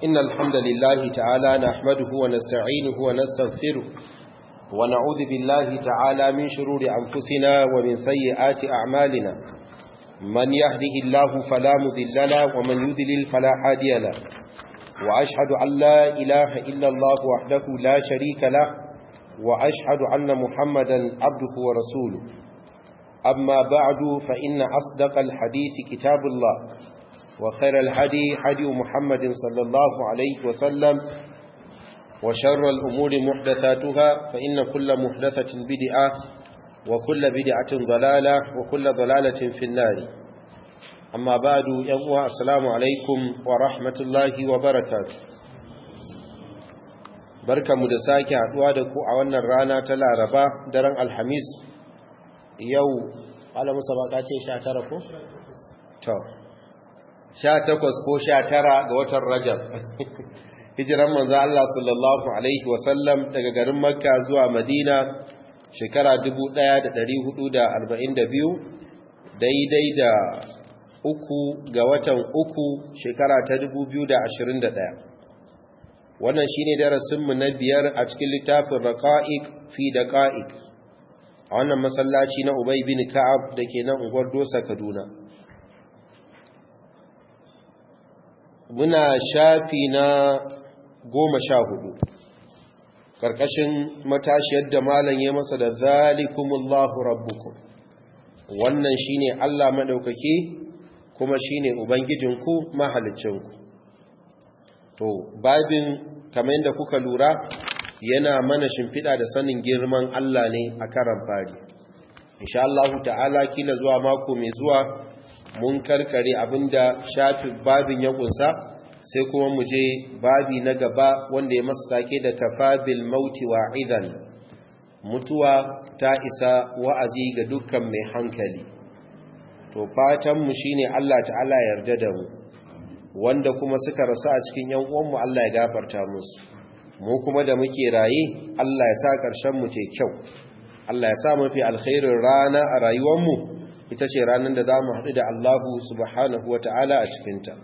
إن الحمد لله تعالى نحمده ونستعينه ونستغفره ونعوذ بالله تعالى من شرور أنفسنا ومن سيئات أعمالنا من يهده الله فلا مذل له ومن يذلل فلا هادي له وأشهد أن لا إله إلا الله وحده لا شريك له وأشهد أن محمدا عبده ورسوله أما بعد فإن أصدق الحديث كتاب الله وخير الهدي هدي محمد صلى الله عليه وسلم وشر الأمور محدثاتها فإن كل محدثة بدعة وكل بدعة ضلالة وكل ضلالة في النار أما بعد يوم السلام عليكم ورحمة الله وبركاته barka mu da sake haduwa da ku a wannan rana ta laraba daren alhamis yau alamusa baka ce 19 ko? to 18 ko 19 ga watan rajab hijiran manzo Allah sallallahu alaihi wasallam daga garin makka zuwa madina shekara 1442 daidai da uku ga watan uku shekara ta 2021 wannan shine darasinmu na biyar a cikin littafin raqa'iq fi daqa'iq a wannan masallaci na Ubay bin Ka'ab dake nan unguwar Dosa Kaduna muna shafi na goma sha hudu ƙarƙashin matashiyar da malam ya masa da zalikumullahu rabbukum wannan shine Allah madaukake kuma shine ubangijinku mahalicinku to babin kamar yadda kuka lura yana mana shimfiɗa da sanin girman Allah ne a karan fari insha Allah ta'ala kila zuwa mako mai zuwa mun karkare abinda shafi babin ya kunsa sai kuma mu je babi na gaba wanda ya masu take da kafabil mauti wa idan mutuwa ta isa wa'azi ga dukkan mai hankali to fatan mu shine Allah ta'ala yarda da mu wanda kuma suka rasu a cikin yan uwanmu Allah ya gafarta musu mu kuma da muke raye Allah ya sa ƙarshen mu te kyau Allah ya sa mafi alkhairin rana a rayuwarmu ita ce ranar da za mu haɗu da Allahu subhanahu wa ta'ala a cikinta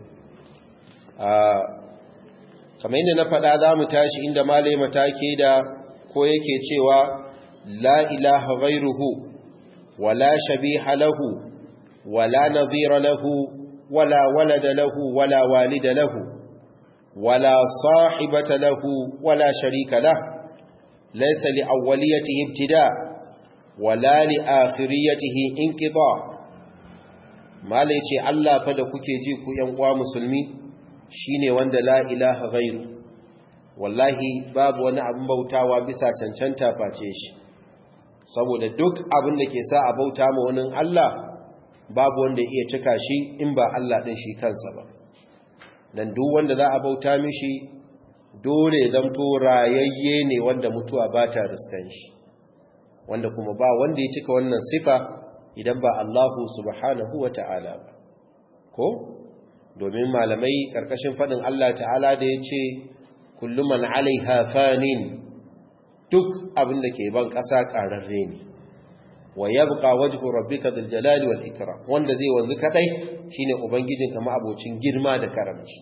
kamar yadda na faɗa za mu tashi inda malai matake da ko yake cewa la ilaha ghairuhu wala shabiha lahu wala nadhira lahu wala walada lahu wala walida lahu ولا صاحبة له ولا شريك له ليس لأوليته ابتداء ولا لآخريته انقضاء ما ليتي الله فدا kuke ji ku ƴan uwa musulmi shine wanda la ilaha ghairu wallahi babu wani abin bautawa bisa cancanta face shi saboda duk abin da ke sa a bauta ma wani Allah babu wanda iya cika shi in ba Allah din shi kansa ba dan duk wanda za a bauta mishi dole zamto rayayye ne wanda mutuwa ba ta riskan shi wanda kuma ba wanda ya cika wannan sifa idan ba Allahu subhanahu wa ta'ala ba ko domin malamai karkashin fadin Allah ta'ala da ya ce kullum man alaiha fanin duk abin da ke ban ƙasa ƙararre ne wa yabqa wajhu rabbika dhil jalali wal ikram wanda zai wanzu kadai shine ubangijinka abocin girma da karamci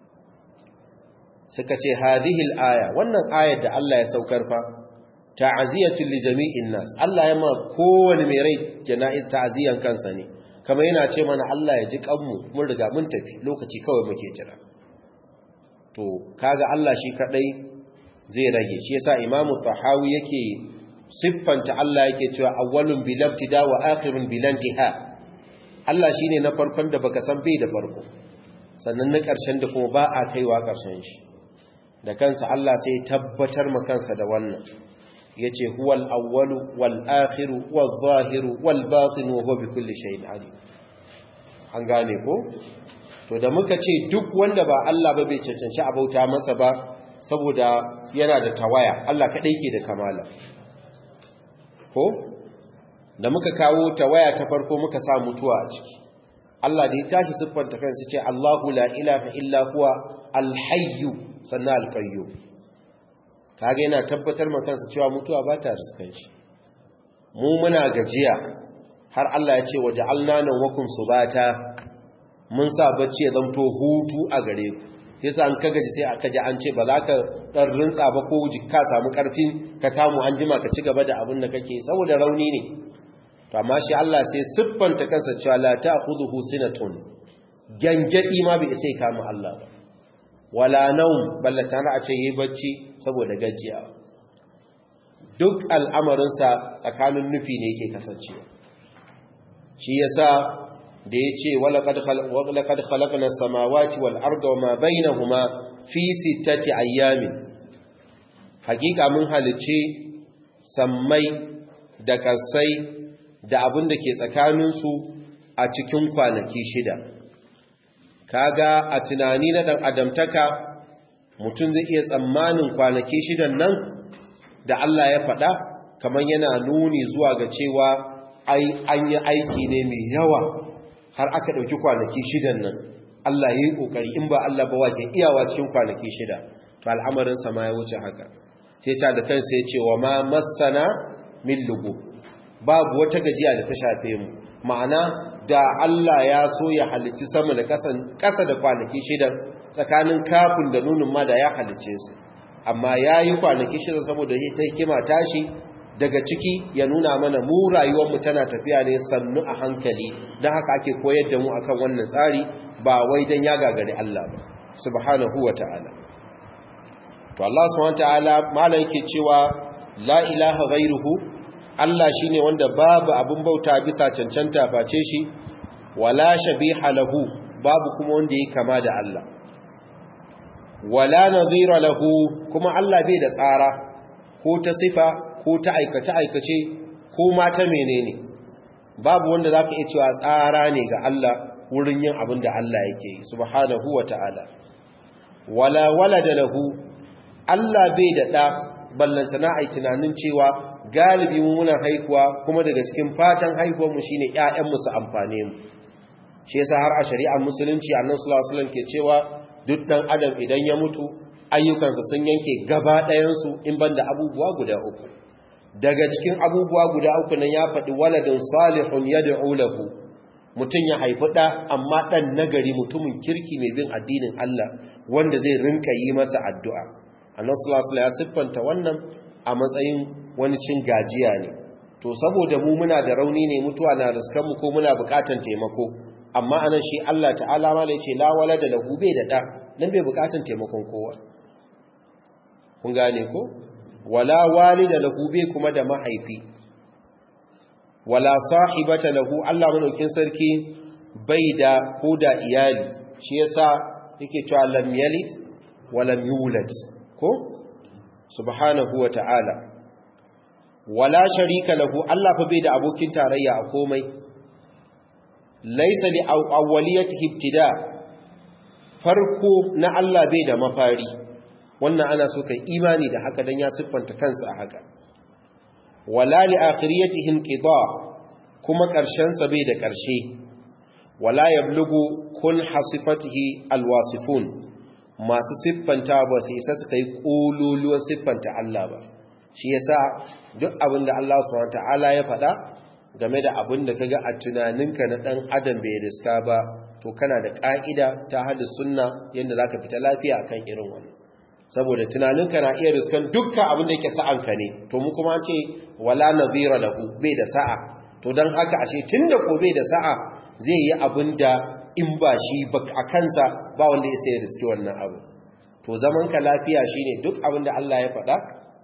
suka ce hadhihi al-aya wannan ayar da Allah ya saukar fa ta'ziyatu li jami'in nas Allah ya ma kowane mai rai jana'i ta'ziyan kansa ne kamar yana ce mana Allah ya ji kanmu mun riga mun tafi lokaci kawai muke jira to kaga Allah shi kadai zai rage shi yasa imamu tahawi yake siffanta Allah yake cewa awwalun bil ibtida wa akhirun bil intiha Allah shine na farkon da baka san bai da farko sannan na ƙarshen da kuma ba a kaiwa ƙarshen shi da kansa Allah sai tabbatar ma kansa da wannan yace huwal awwalu wal akhiru wal zahiru wal batin wa huwa bi kulli shay'in alim an gane ko to da muka ce duk wanda ba Allah ba bai cancanci abauta masa ba saboda yana da tawaya Allah kadai ke da kamala ko da muka kawo ta waya ta farko muka sa mutuwa a ciki Allah da ya tashi siffanta kansa ce Allahu la ilaha illa huwa alhayyu sannan alqayyum kage yana tabbatar ma kansa cewa mutuwa ba ta riskan shi mu muna gajiya har Allah ya ce waja'alna nawkum subata mun sa bacci ya zanto hutu a gare ku yasa an kaga ji sai aka ji an ce ba za ka dan rintsa ba ko ka samu karfin ka tamu an jima ka ci gaba da abin da kake saboda rauni ne to amma shi Allah sai siffanta kansa cewa la ta'khudhuhu sinatun gangadi ma bai sai kama Allah ba wala naum ballatana a ce yi bacci saboda gajiya duk al'amarinsa tsakanin nufi ne yake kasancewa shi yasa da ya ce walaƙad halakna samawati wal arda wa ma bainahuma fi sittati ayyamin hakika mun halice sammai da kasai da abin da ke tsakaninsu a cikin kwanaki shida kaga a tunani na ɗan adamtaka mutum zai iya tsammanin kwanaki shidan nan da Allah ya faɗa kamar yana nuni zuwa ga cewa an yi aiki ne mai yawa har aka ɗauki kwanaki shidan nan Allah ya yi ƙoƙari in ba Allah ba wake iyawa cikin kwanaki shida to al'amarinsa ma ya wuce haka sai ta da kansa ya ce wa ma masana min lugu babu wata gajiya da ta shafe mu ma'ana da Allah ya so ya halicci sama da ƙasa da kwanaki shidan tsakanin kafin da nunin ma da ya halicce su amma ya yi kwanaki shidan saboda ta hikima tashi daga ciki ya nuna mana mu rayuwarmu tana tafiya ne sannu a hankali don haka ake koyar da mu akan wannan tsari ba wai don ya gagari Allah ba subhanahu wa ta'ala to Allah subhanahu wa ta'ala malam yake cewa la ilaha ghairuhu Allah shine wanda babu abin bauta bisa cancanta face shi wala shabiha lahu babu kuma wanda yake kama da Allah wala nazira lahu kuma Allah bai da tsara ko ta sifa ko ta aikace-aikace ko ma ta menene babu wanda za ka iya cewa tsara ne ga Allah wurin yin abin da Allah yake yi subhanahu wa ta'ala wala wala da lahu Allah bai da ɗa ballanta na ai tunanin cewa galibi muna haihuwa kuma daga cikin fatan haihuwarmu shine ƴaƴanmu su amfane mu shi yasa har a shari'ar musulunci annabi sallallahu alaihi wasallam ke cewa duk dan adam idan ya mutu ayyukansa sun yanke gaba ɗayansu in banda abubuwa guda uku daga cikin abubuwa guda uku nan ya faɗi waladin salihun yad'u lahu mutum ya haifi ɗa amma ɗan nagari mutumin kirki mai bin addinin Allah wanda zai rinka yi masa addu'a annabi sallallahu alaihi ya siffanta wannan a matsayin wani cin gajiya ne to saboda mu muna da rauni ne mutuwa na riskan mu ko muna bukatan taimako amma anan shi Allah ta'ala ma yace la walada lahu bai da ɗa nan bai bukatan taimakon kowa kun gane ko wala walida lahu bai kuma da mahaifi wala sahibata lahu Allah madaukin sarki bai da ko da iyali shi yasa yake cewa lam yalid wa lam yulad ko subhanahu wa ta'ala wala sharika lahu Allah fa bai da abokin tarayya a komai laysa li awwaliyatihi ibtida farko na Allah bai da mafari wannan ana so kai imani da haka dan ya siffanta kansa a haka wala li akhiriyatihi inqida kuma karshen sa bai da karshe wala yablugu kun hasifatihi alwasifun masu siffanta ba su isa su kai kololuwan siffanta Allah ba shi yasa duk abin da Allah subhanahu wataala ya faɗa game da abin da kaga a tunaninka na dan adam bai riska ba to kana da ka'ida ta hada sunna yanda zaka fita lafiya akan irin wannan saboda tunaninka na iya riskan dukkan abin da yake sa'anka ne to mu kuma ce wala nadhira lahu bai da sa'a to dan haka ashe tunda ko bai da sa'a zai yi abin da in ba shi ba a kansa ba wanda ya sai riski wannan abu to zaman ka lafiya shine duk abin da Allah ya faɗa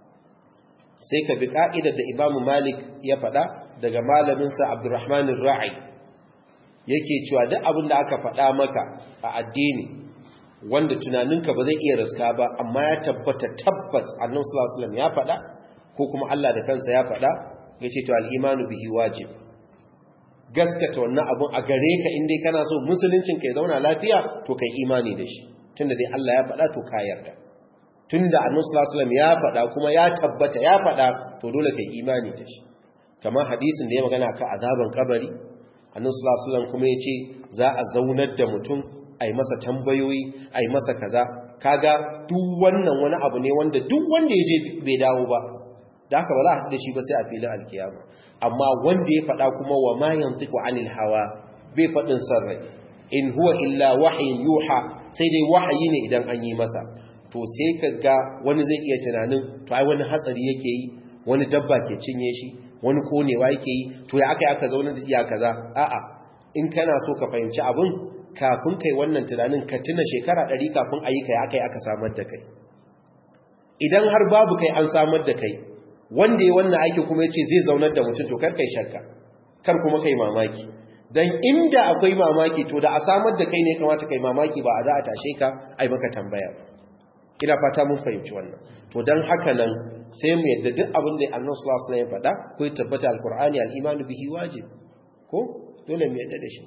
sai ka bi ka'idar da Imam Malik ya faɗa daga malamin sa Abdurrahman Ar-Ra'i yake cewa duk abin da aka faɗa maka a addini wanda tunaninka ba zai iya riska ba amma ya tabbata tabbas annabi sallallahu alaihi wasallam ya faɗa ko kuma Allah da kansa ya faɗa yace to al-imanu bihi wajib gaskata wannan abun a gare ka inda kana so musuluncin ka ya zauna lafiya to kai imani da shi tunda dai Allah ya faɗa to ka yarda tunda annabi sallallahu alaihi wasallam ya faɗa kuma ya tabbata ya faɗa to dole kai imani da shi kamar hadisin da ya magana ka azaban kabari annabi sallallahu alaihi wasallam kuma yace za a zaunar da mutum ai masa tambayoyi ai masa kaza kaga duk wannan wani abu ne wanda duk wanda ya je bai dawo ba da haka ba za a haɗu da shi ba sai a filin alkiyama amma wanda ya faɗa kuma wa ma yantiqu anil hawa bai faɗin sarrai in huwa illa wahyin yuha sai dai wahayi ne idan an yi masa to sai ka ga wani zai iya tunanin to ai wani hatsari yake yi wani dabba ke cinye shi wani konewa yake yi to ya aka yi aka zaune da iya kaza a'a in kana so ka fahimci abin kafin kai wannan tunanin ka tuna shekara ɗari kafin a yi kai aka yi aka samar da kai idan har babu kai an samar da kai wanda ya wannan aiki kuma ya ce zai zaunar da mutum to kar kai shakka kar kuma kai mamaki don inda akwai mamaki to da a samar da kai ne kamata kai mamaki ba a za a tashe ka ai maka tambaya ina fata mun fahimci wannan to don haka nan sai mu yadda duk abin da annabi sallallahu alaihi wasallam ya faɗa ko ya tabbata alqur'ani al-imanu bihi wajib ko dole mu yadda da shi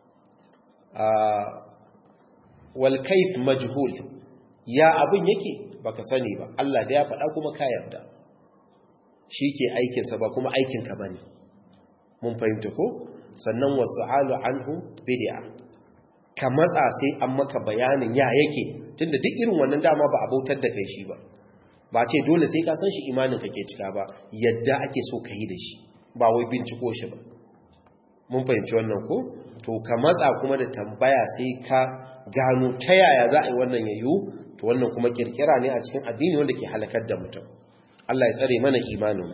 a wal kayf majhul ya abin yake baka sani ba Allah da ya faɗa kuma ka yarda shi ke aikinsa ba kuma aikinka ba ne mun fahimta ko sannan wasu alu anhu bid'a ka matsa sai an maka bayanin ya yake tunda duk irin wannan dama ba a bautar da kai shi ba ba ce dole sai ka san shi imanin ka ke cika ba yadda ake so ka yi da shi ba wai binciko shi ba mun fahimci wannan ko to ka matsa kuma da tambaya sai ka gano ta yaya za a yi wannan yayu to wannan kuma kirkira ne a cikin addini wanda ke halakar da mutum Allah ya tsare mana imanin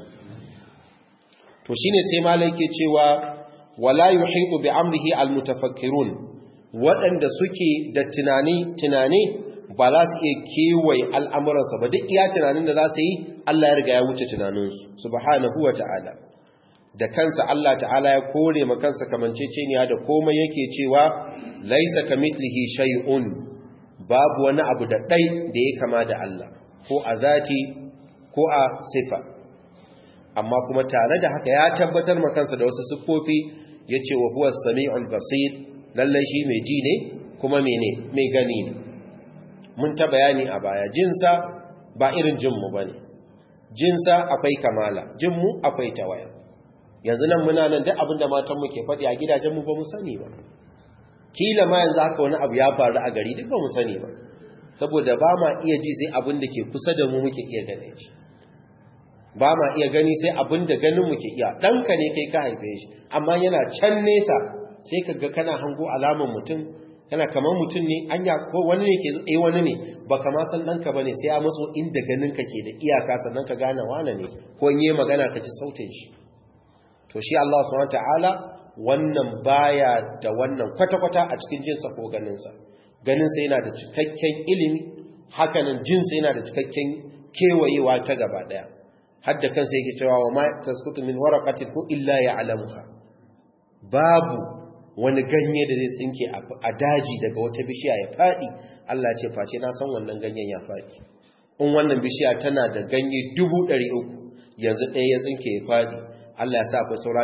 to shine sai malai ke cewa wala yuhitu bi amrihi almutafakkirun waɗanda suke da tunani tunani ba za su iya kewaye al'amuransa ba duk iya tunanin da za su yi Allah ya riga ya wuce tunaninsu subhanahu wa ta'ala da kansa Allah ta'ala ya kore ma kansa kamanceceniya da komai yake cewa laisa kamithlihi shay'un babu wani abu da ɗai da ya kama da Allah ko a zati ko a sifa amma kuma tare da haka ya tabbatar ma kansa da wasu siffofi ya ce wa huwa sami'ul basir lallai shi mai ji ne kuma mene mai gani ne mun ta bayani a baya jinsa ba irin jinmu ba ne jinsa akwai kamala jinmu akwai tawaya yanzu nan muna nan duk abin da matanmu ke faɗi a gidajenmu ba mu sani ba kila ma yanzu haka wani abu ya faru a gari duk ba mu sani ba saboda ba ma iya ji sai abin da ke kusa da mu muke iya gane shi ba ma iya gani sai abin da ganin muke iya ɗanka ne kai ka haife shi amma yana can nesa sai ka ga kana hango alaman mutum kana kamar mutum ne anya ko wani ne ke eh wani ne ba kama san ɗanka ba ne sai ya matso inda ganin ka ke da iyaka sannan ka gane wane ne ko in yi magana ka ci sautin shi to shi Allah subhanahu ta'ala wannan baya da wannan kwata-kwata a cikin jinsa ko ganinsa ganinsa yana da cikakken ilimi hakanan jinsa yana da cikakken kewayewa ta gaba daya hadda kansa yake cewa wa ma tasqutu min waraqatin ko illa ya'lamuha babu wani ganye da zai tsinke a daji daga wata bishiya ya fadi Allah ce face na san wannan ganyen ya fadi in wannan bishiya tana da ganye 300 yanzu ɗaya ya tsinke ya fadi Allah ya sa akwai saura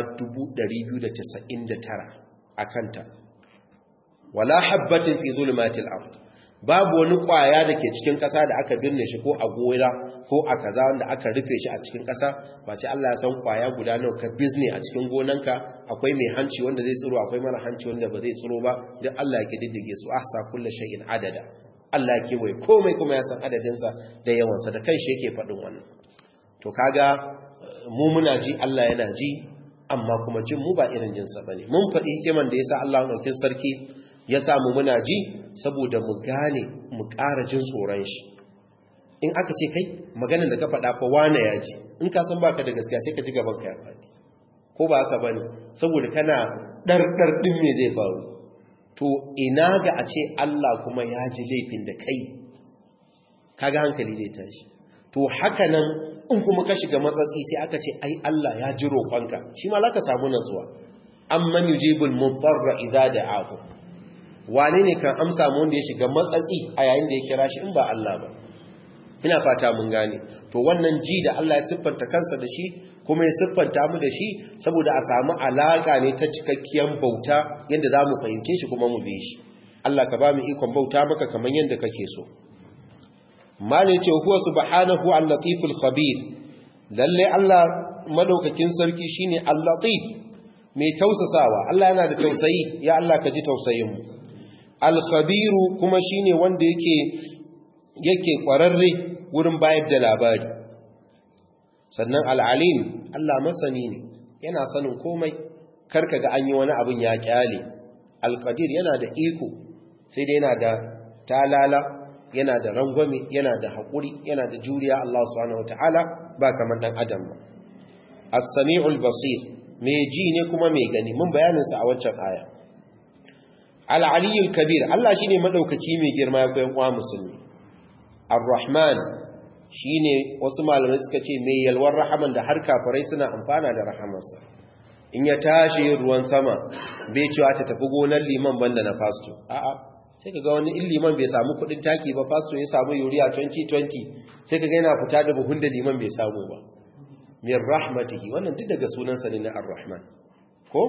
299 a kanta wala habbatin fi zulmatil ard babu wani kwaya da ke cikin ƙasa da aka birne shi ko a gora ko a kaza wanda aka rufe shi a cikin ƙasa ba ce Allah ya san kwaya guda nawa ka bizne a cikin gonanka akwai mai hanci wanda zai tsiro akwai mara hanci wanda ba zai tsiro ba duk Allah ya kididdige su ahsa kullu shay'in adada Allah ya kewaye komai kuma ya san adadinsa da yawansa da kanshi yake faɗin wannan to kaga mu muna ji Allah yana ji amma kuma jin mu ba irin jinsa bane mun faɗi hikiman da yasa Allah ɗaukin sarki ya samu muna ji saboda mu gane mu ƙara jin tsoron shi in aka ce kai maganin da ka faɗa fa wane ya ji in ka san baka da gaskiya sai ka ji gaban ka ya faɗi ko ba haka bane saboda kana ɗarɗar ɗin me zai faru to ina ga a ce Allah kuma ya ji laifin da kai kaga hankali zai tashi to haka nan in kuma ka shiga matsatsi sai aka ce ai Allah ya ji roƙonka shi ma zaka samu nasuwa amman yujibul mudarra idza da'ahu wane ne kan amsa mu wanda ya shiga matsatsi a yayin da ya kira shi in ba Allah ba ina fata mun gane to wannan ji da Allah ya siffanta kansa da shi kuma ya siffanta mu da shi saboda a samu alaka ne ta cikakkiyar bauta yadda za mu fahimce shi kuma mu bi shi Allah ka ba mu ikon bauta maka kamar yadda kake so malai ce huwa subhanahu al-latiful khabir lalle Allah madaukakin sarki shine al-latif mai tausasawa Allah yana da tausayi ya Allah ka ji tausayin mu al-khabiru kuma shine wanda yake yake kwararre wurin bayar da labari sannan al-alim Allah masani ne yana sanin komai karka ga an yi wani abin ya kyale al-qadir yana da iko sai dai yana da talala yana da rangwame yana da haƙuri yana da juriya Allah subhanahu wataala ba kamar dan adam ba as-sami'ul basir mai ji ne kuma mai gani mun bayanin sa a waccan aya al-aliyyul kabir Allah shine madaukaki mai girma ya koyan uwa musulmi ar-rahman shine wasu malamai suka ce mai yalwar rahaman da har kafirai suna amfana da rahamarsa in ya tashi ruwan sama bai cewa ta tafi gonar liman banda na fasto a'a sai kaga wani in liman bai samu kudin taki ba fasto ya samu yuriya 2020 sai kaga yana fita da buhun da liman bai samu ba min rahmatihi wannan duk daga sunansa ne na ar-rahman ko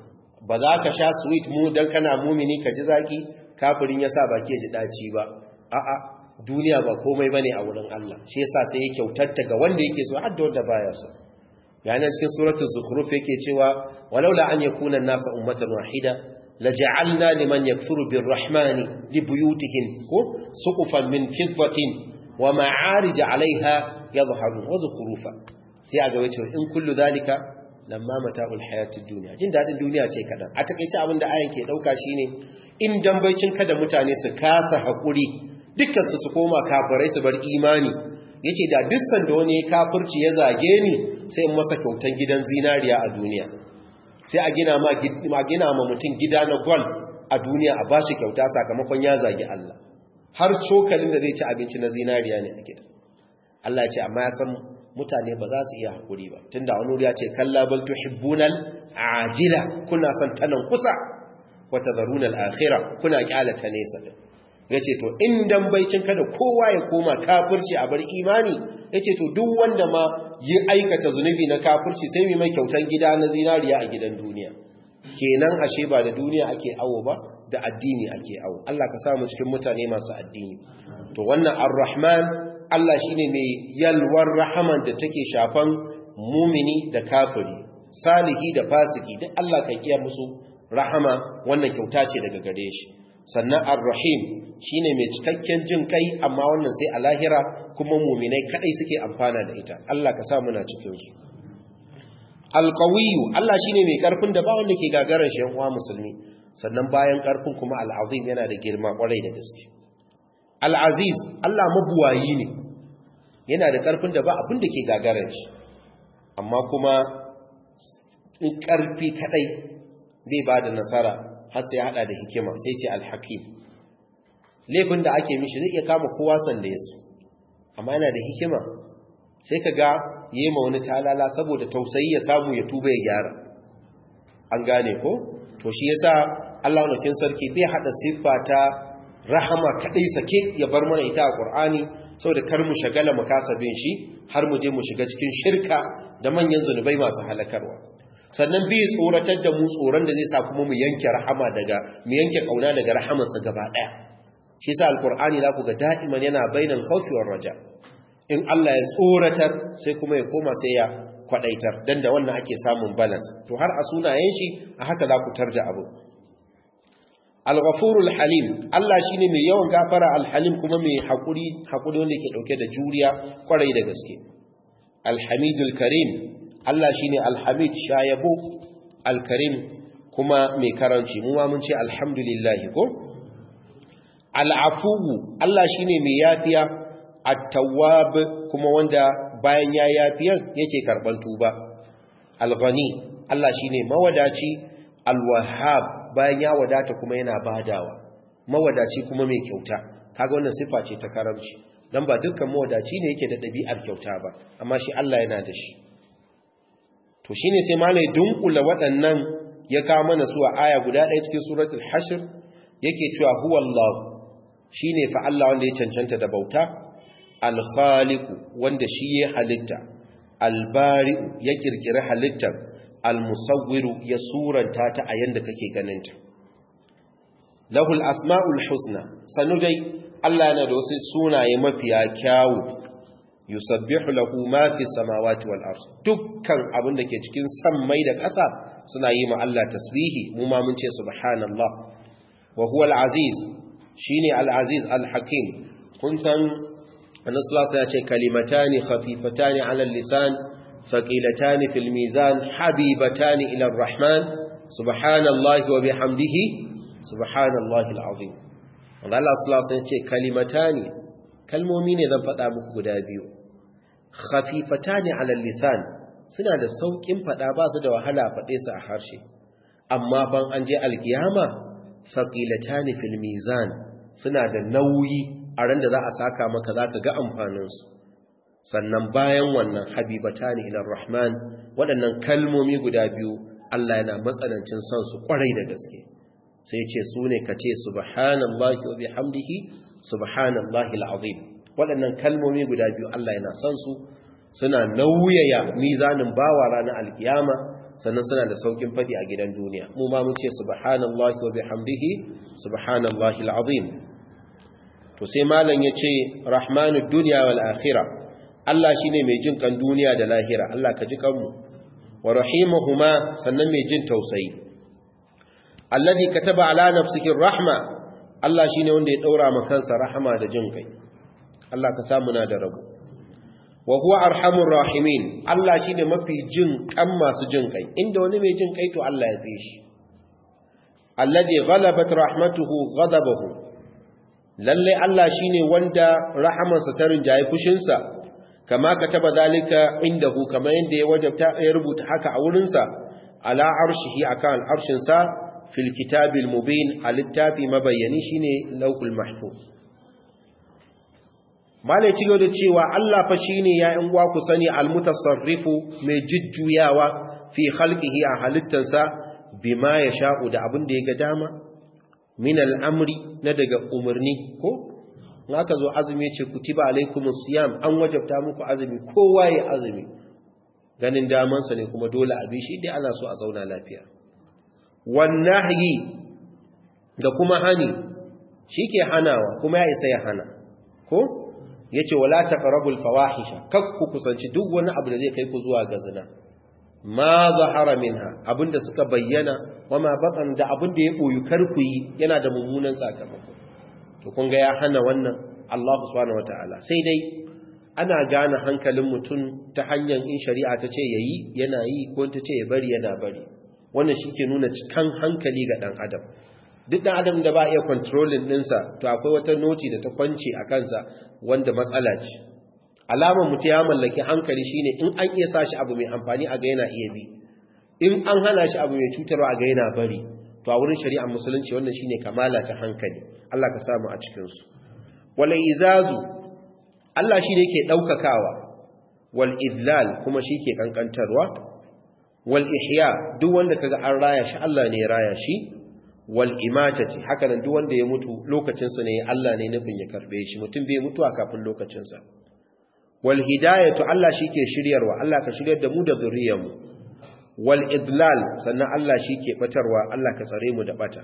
ba za ka sha sweet mu dan kana mumini ka ji zaki kafirin ya sa baki ya ji daci ba a'a duniya ba komai bane a wurin Allah shi yasa sai ya kyautatta ga wanda yake so har da wanda baya so yana cikin suratul zukhruf yake cewa walaula an yakuna an-nasu ummatan wahida laja'alna liman yakfuru birrahmani libuyutihim ko suqufan min fiddatin wa ma'arij 'alayha yadhharun wa zukhrufa sai a gaba cewa in kullu zalika lamma mata'ul hayatid dunya jin dadin duniya ce kadan a takeice abin da ayan ke dauka shine in dambaicin kada mutane su kasa hakuri dukkan su su koma kafirai su bar imani yace da dukkan da wani kafirci ya zage ni sai in masa kyautan gidan zinariya a duniya sai a gina ma a gina ma mutum gida na gol a duniya a bashi kyauta sakamakon ya zagi Allah har cokalin da zai ci abinci na zinariya ne a gida Allah ya ce amma ya san mutane ba za su iya hakuri ba tunda wani wuri ya ce kalla bal tuhibbunal ajila kuna son tanan kusa wa tadharuna al-akhirah kuna kyalata nesa din yace to in dan baicin kada kowa ya koma kafirci a bar imani yace to duk wanda ma yi aikata zunubi na kafirci sai mai mai kyautan gida na zinariya a gidan duniya kenan ashe ba da duniya ake awo ba da addini ake awo Allah ka samu cikin mutane masu addini to wannan ar-rahman Allah shine mai yalwar rahaman da take shafan mumini da kafiri salihi da fasiki duk Allah kan iya musu rahama wannan kyauta ce daga gare shi sannan ar-rahim shine mai cikakken jin kai amma wannan sai a lahira kuma muminai kadai suke amfana da ita Allah ka sa muna cikin su al-qawiyyu Allah shine mai karfin da ba wanda ke gagarar shi uwa musulmi sannan bayan karfin kuma al-azim yana da girma kwarai da gaske al-aziz Allah mabuwayi ne yana da karfin da ba abin da ke gagarar shi amma kuma in karfi kadai zai ba da nasara har sai hada da hikima sai ce al-hakim laifin da ake mishi zai iya kama kowa sanda ya so amma yana da hikima sai ka ga yi ma wani talala saboda tausayi ya samu ya tuba ya gyara an gane ko to shi yasa Allah nukin sarki bai hada siffa ta rahama kadai sake ya bar mana ita a Qur'ani saboda kar mu shagala mu kasa bin shi har mu je mu shiga cikin shirka da manyan zunubai masu halakarwa sannan bi tsoratar da mu tsoron da zai sa kuma mu yanke rahama daga mu yanke kauna daga rahamarsa gaba daya shi sa alkur'ani za ku ga da'iman yana bainal khawfi war raja in Allah ya tsoratar sai kuma ya koma sai ya kwadaitar dan da wannan ake samun balance to har a sunayen shi a haka za ku tarda abu al-ghafurul halim Allah shine mai yawan gafara al-halim kuma mai hakuri hakuri wanda yake dauke da juriya kwarai da gaske al-hamidul karim Allah shine al-hamid shayabo al-karim kuma mai karanci mu ma mun ce alhamdulillah ko al'afuwu Allah shi ne mai yafiya a tawab kuma wanda bayan ya yafiyan yake karɓar tuba alghani Allah shi ne mawadaci alwahab bayan ya wadata kuma yana badawa mawadaci kuma mai kyauta kaga wannan sifa ce ta karamci dan ba dukkan mawadaci ne yake da ɗabi'ar kyauta ba amma shi Allah yana da shi to shine sai malai dunkula waɗannan ya kawo mana su a aya guda ɗaya cikin suratul hashr yake cewa huwallahu shi ne fa Allah wanda ya cancanta da bauta alkhaliku wanda shi ya halitta albari'u ya kirkiri halittar almusawwiru ya suranta ta a yanda kake ganinta lahul asma'ul husna sanu dai Allah yana da wasu sunaye mafiya kyawu yusabbihu lahu ma fi samawati wal ard dukkan abin da ke cikin sammai da ƙasa suna yi ma Allah tasbihi mu ma mun ce subhanallah wa huwa al-aziz shine al-aziz al-hakim kun san annabi ya ce kalimatani khafifatani ala al-lisan thaqilatani fil mizan habibatani ila ar-rahman subhanallahi wa bihamdihi subhanallahi al-azim wanda Allah sallallahu alaihi ce kalimatani kalmomi ne zan faɗa muku guda biyu khafifatani ala lisan suna da saukin faɗa ba su da wahala faɗe su a harshe amma ban an je alkiyama faqilatani fil mizan suna da nauyi a ran da za a saka maka zaka ga amfanin su sannan bayan wannan habibatani ila rahman waɗannan kalmomi guda biyu Allah yana matsanancin son su kwarai da gaske sai ce su ne ka ce subhanallahi wa bihamdihi subhanallahi al'azim waɗannan kalmomi guda biyu Allah yana son su suna nauyaya mizanin bawa ranar alkiyama sannan suna da saukin fadi a gidan duniya mu ma mun ce subhanallahi wa bihamdihi subhanallahi al'azim to sai malam yace rahmanud dunya wal akhirah Allah shine mai jin kan duniya da lahira Allah ka ji kanmu wa rahimuhuma sannan mai jin tausayi alladhi kataba ala nafsihi rahma Allah shine wanda ya daura ma kansa rahama da jin kai Allah ka samu na da rabo wa huwa arhamur rahimin Allah shine mafi jin kan masu jin kai inda wani mai jin kai to Allah ya fi shi alladhi ghalabat rahmatuhu ghadabahu lalle Allah shine wanda rahamansa ta rinjaye fushinsa kama kataba zalika indahu kama yanda ya wajabta ya rubuta haka a wurinsa ala arshihi akan arshinsa fil kitabil mubin alittafi mabayyani shine lawhul mahfuz malai ci da cewa Allah fa shine ya in ku sani almutasarrifu mai jujjuyawa fi khalqihi a halittansa bima yasha'u da abin da ya ga dama min al'amri na daga umarni ko in aka zo azumi ce kutiba alaikumus siyam an wajabta muku azumi kowa ya azumi ganin damansa ne kuma dole a bishi dai ana so a zauna lafiya wannahi da kuma hani shike hanawa kuma ya isa ya hana ko yace wala taqrabul fawahisha kakku kusanci duk wani abu da zai kai ku zuwa ga zina ma zahara minha abinda suka bayyana wama batan da abinda ya boyu karku yi yana da mummunan sakamako to kun ga ya hana wannan Allah subhanahu wataala sai dai ana gane hankalin mutum ta hanyar in shari'a ta ce yayi yana yi ko ta ce ya bari yana bari wannan shike nuna cikan hankali ga dan adam duk dan adam da ba iya controlling dinsa to akwai wata noti da ta kwance a kansa wanda matsala ce alamar mutum ya mallaki hankali shine in an iya sashi abu mai amfani a ga yana iya bi in an hana shi abu mai cutarwa a ga yana bari to a wurin shari'ar musulunci wannan shine kamala ta hankali Allah ka samu a cikin su wala izazu Allah shi ne ke daukakawa wal idlal kuma shi ke kankantarwa wal ihya duk wanda kaga an raya shi Allah ne ya raya shi wal imatati haka nan duk wanda ya mutu lokacin sa ne Allah ne nufin ya karbe shi mutum bai mutuwa kafin lokacin sa wal hidayatu Allah shi ke shiryarwa Allah ka shiryar da mu da zuriyarmu wal idlal sannan Allah shi ke batarwa Allah ka tsare mu da bata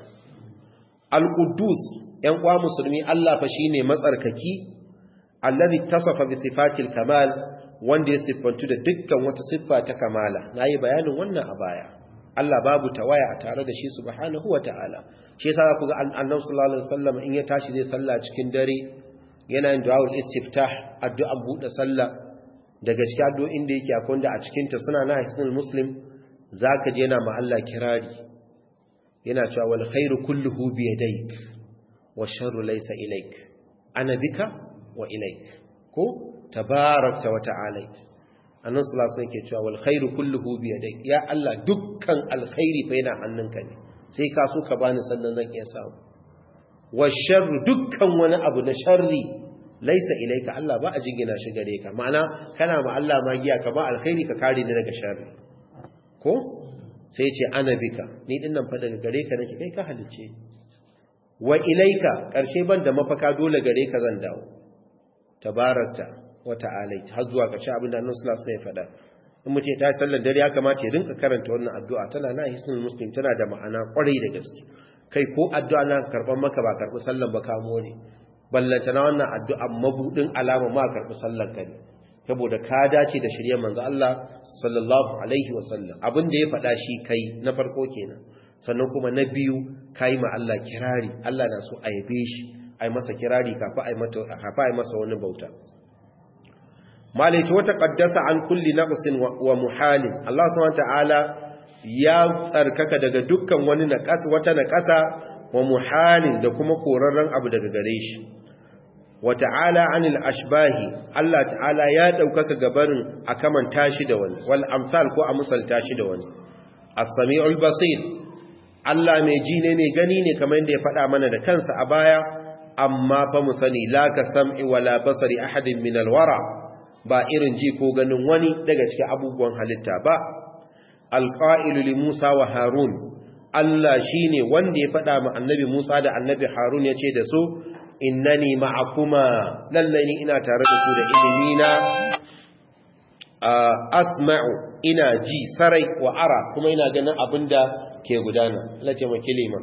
al quddus yan kwa musulmi Allah fa shine matsarkaki allazi tasafa bi sifatil kamal wanda ya siffantu da dukkan wata siffa ta kamala nayi bayanin wannan a baya Allah babu tawaya a tare da shi subhanahu wataala shi yasa ku ga annabi sallallahu alaihi wasallam in ya tashi zai salla cikin dare yana yin du'aul istiftah addu'an bude sallah daga cikin addu'o'in da yake akwai wanda a cikin ta suna na hisnul muslim zaka je yana ma Allah kirari yana cewa wal khairu kulluhu bi yadayk wash sharru laysa ilayk ana bika wa ilayk ko tabarakta wa ta'alait annan sallallahu alaihi cewa wal khairu kulluhu bi yadayk ya Allah dukkan alkhairi fa yana hannunka ne sai ka so ka bani sannan zan iya samu washarru dukkan wani abu na sharri laisa ilaika Allah ba a jingina shi gare ka ma'ana kana ma Allah magiya ka ba alkhairi ka kare ni daga sharri ko sai ce ana bika ni din nan fa daga gare ka nake kai ka halice wa ilaika karshe ban da mafaka dole gare ka zan dawo tabarakta wa ta'ala har zuwa karshe abin da Annabi sallallahu alaihi wasallam ya faɗa in mutum ta sallar dare ya kamata ya rinka karanta wannan addu'a tana na hisnul muslim tana da ma'ana kwarai da gaske kai ko addu'a na karban maka ba karbi sallar ba ka more ballanta na wannan addu'a mabudin alama ma karbi sallar ka ne saboda ka dace da shirye manzo Allah sallallahu alaihi wasallam abin da ya faɗa shi kai na farko kenan sannan kuma na biyu kai ma Allah kirari Allah na so a yabe shi ai masa kirari kafa ai mata kafa ai masa wani bauta malaiti wata qaddasa an kulli naqsin wa muhalin Allah subhanahu ta'ala ya tsarkaka daga dukkan wani naqas wata naqasa wa muhalin da kuma korarren abu daga gare shi wa ta'ala anil ashbahi Allah ta'ala ya daukaka gabarin a kaman tashi da wani wal amsal ko a musalta shi da wani as-sami'ul basir Allah mai ji ne mai gani ne kamar yadda ya faɗa mana da kansa a baya amma fa mu sani la ka sam'i wala basari ahadin min alwara ba irin ji ko ganin wani daga cikin abubuwan halitta ba alqa'ilu li Musa wa Harun Allah shine wanda ya faɗa ma annabi Musa da annabi Harun ya ce da su innani ma'akuma lallai ni ina tare da ku da ilimi na asma'u ina ji sarai wa ara kuma ina ganin abinda ke gudana Allah ce maki liman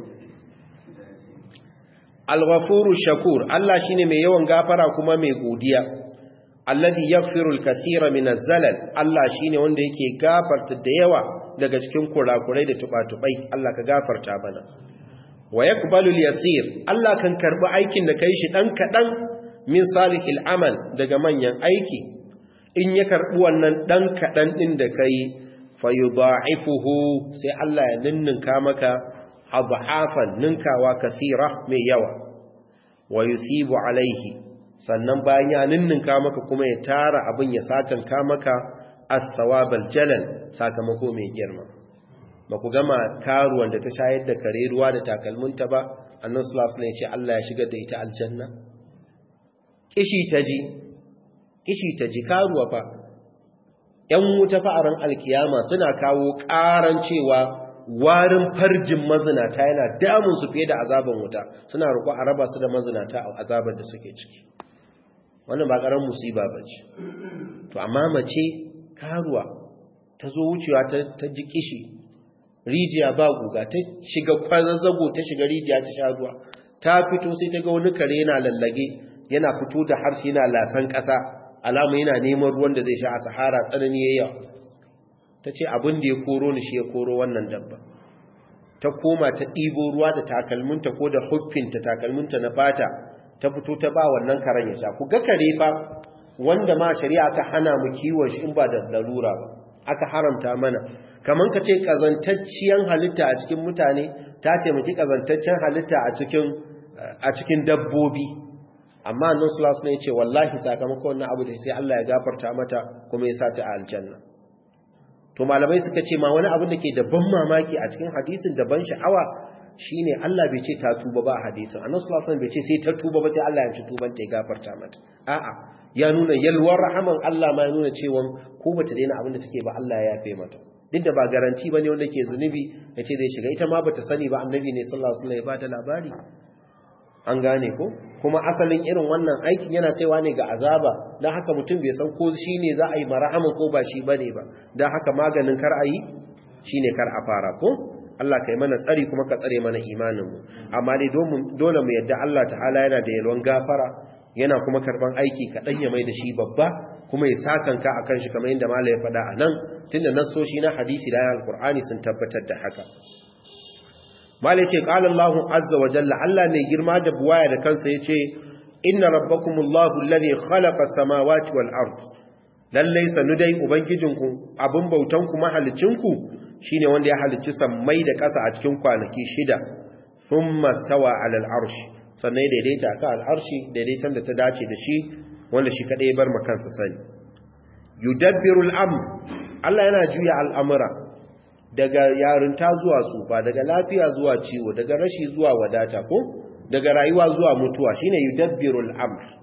al-ghafuru shakur Allah shine mai yawan gafara kuma mai godiya alladhi yaghfiru al-kathira min az-zalal Allah shine wanda yake gafarta da yawa daga cikin kurakurai da tubatubai Allah ka gafarta bana wa yaqbalu al-yasir Allah kan karbi aikin da kai shi dan kadan min salihil amal daga manyan aiki in ya karbi wannan dan kadan din da kai fayudha'ifuhu sai Allah ya ninninka maka adhafan ninkawa kathira mai yawa wa yusibu alaihi sannan bayan ya ninninka maka kuma ya tara abin ya sakanka maka as-sawabal jalal sakamako mai girma ba ku gama karuwan da ta shayar da kare ruwa da takalminta ba annan sulasu ne ce Allah ya shigar da ita aljanna kishi ta ji kishi ta ji karuwa fa ‘yan wuta fa'aran alkiyama suna kawo ƙaran cewa warin farjin mazinata yana damunsu fiye da azaban wuta suna roƙo a raba su da mazinata a azabar da suke ciki wannan ba ƙaran musiba ba ce to amma mace karuwa ta zo wucewa ta ji kishi rijiya ba guga ta shiga kwazazzago ta shiga rijiya ta sha ruwa ta fito sai ta ga wani kare yana lallage yana fito da harshe yana lasan ƙasa alamu yana neman ruwan da zai sha a sahara tsanani ya yawa ta ce abin da ya koro ni shi ya koro wannan dabba ta koma ta ɗibo ruwa da takalminta ko da huffinta takalminta na fata ta fito ta ba wannan karen ya sha ku ga kare fa wanda ma shari'a ta hana mu kiwon shi in ba da larura ba aka haramta mana kamar ka ce ƙazantacciyar halitta a cikin mutane ta taimaki ƙazantaccen halitta a cikin dabbobi amma annan sulasu ne ce wallahi sakamakon wannan abu da sai Allah ya gafarta mata kuma ya sa ta a aljanna to malamai suka ce ma wani abin da ke da ban mamaki a cikin hadisin da ban sha'awa shine Allah bai ce ta tuba ba a hadisin annan sulasu bai ce sai ta tuba ba sai Allah ya ci tuban ta ya gafarta mata a'a ya nuna yalwar rahaman Allah ma ya nuna cewa ko bata daina abin da take ba Allah ya yafe mata duk da ba garanti bane wanda ke zunubi yace zai shiga ita ma bata sani ba annabi ne sallallahu alaihi wasallam ya bada labari an gane ko kuma asalin irin wannan aikin yana kaiwa ne ga azaba dan haka mutum bai san ko shine za a yi marahaman ko ba shi bane ba dan haka maganin kar a yi shine kar a fara ko Allah kai mana tsari kuma ka tsare mana imanin mu amma dai dole mu yadda Allah ta'ala yana da yalwan gafara yana kuma karban aiki kaɗan ya mai da shi babba kuma ya sakanka a kan shi kamar yadda mala ya faɗa a nan tun da nassoshi na hadisi da alkur'ani sun tabbatar da haka mala ya ce ƙalar lahun azza wa jalla allah mai girma da buwaya da kansa ya ce inna rabbakumullahu lalai khalaqa samawati wal ard lallai sanu dai ubangijinku abin bautanku mahalicinku shine wanda ya halicci sammai da ƙasa a cikin kwanaki shida thumma stawa alal arshi sannan ya daidaita ka al'arshi daidaitan da ta dace da shi wanda shi kaɗai bar makansa sani yudabbiru al'amr Allah yana juya al'amura daga yarinta zuwa tsufa daga lafiya zuwa ciwo daga rashi zuwa wadata ko daga rayuwa zuwa mutuwa shine yudabbiru al'amr